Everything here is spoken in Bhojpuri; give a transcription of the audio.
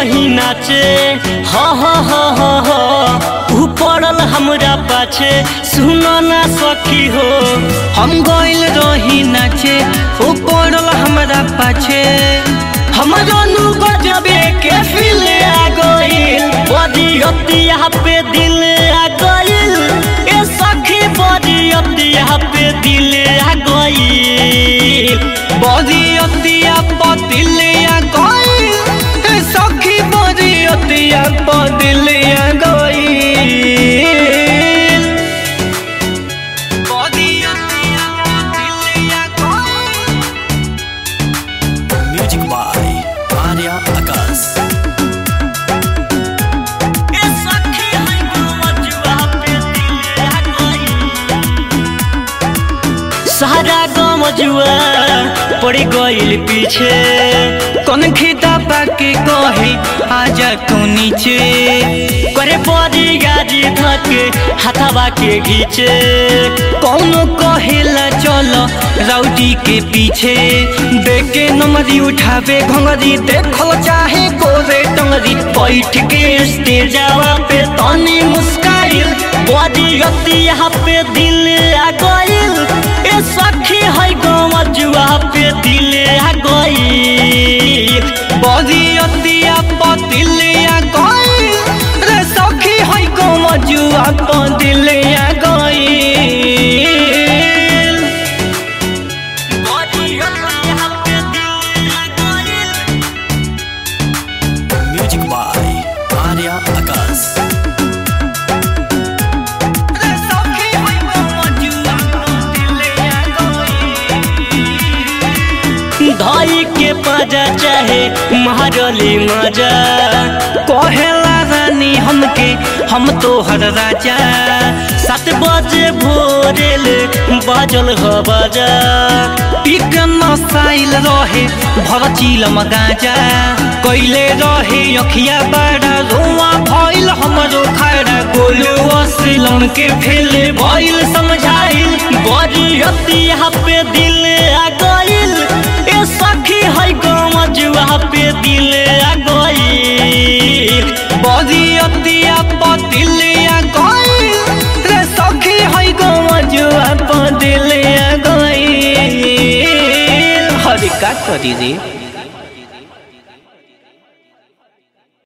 रही नाचे ह ह ह ह ह ऊ पड़ल हमरा पाछे सुनो ना सखी हो हम गइल रही नाचे ओ पड़ल हमरा पाछे हमरो नु गजबे के फील आ गइल बड़ी अतिया पे दिल आ गइल ए सखी बड़ी अतिया पे दिल आ गइल बड़ी अतिया पतिलिया गइल ए सखी बड़ी अतिया पतिलिया गइल बड़ी अतिया पतिलिया गइल म्यूजिक बाय आर्या आकाश ए सखी है गमजुआ पे दिल आ गइल सारा गमजुआ पड़ गइल पीछे कौन खिता पाके कहे आजा तू नीचे करे परी गाजी धके हाथाबा के घीचे कौनो कहेला चलो राउडी के पीछे देखे नमरी उठावे घंगरी देखल चाहे गोरे टंगरी बैठ के स्टेजवा पे तनी मुस्काइल बड़ी अति यहाँ पे दिल आ गइल ए सखी है गमजुआ पे दिल आ गइल बड़ी अतिया पतिलिया गई रे सखी है कमजुआ पतिलिया गई बड़ी अति यहाँ पे दिल आ गइल म्यूजिक बाय आर्या आकाश रे सखी है कमजुआ पतिलिया गई धाई के पाजा चाहे महारली मजा कहेला रानी हमके हम तो हर राजा सात बजे भोरेल बाजल ह बाजा पिक नसाइल रहे भर चिलम गाजा कैले रहे अखिया बड़ा रोआ भइल हमरो खड़ा गोलू असिलन के फेले भइल समझाइल बड़ी अति यहाँ पे दिल आ गइल ए सखी है गमजुआ पे दिल आ गइल बड़ी अतिया पतिलिया गई रे सखी है गमजुआ पतिलिया गई हरे का करी रे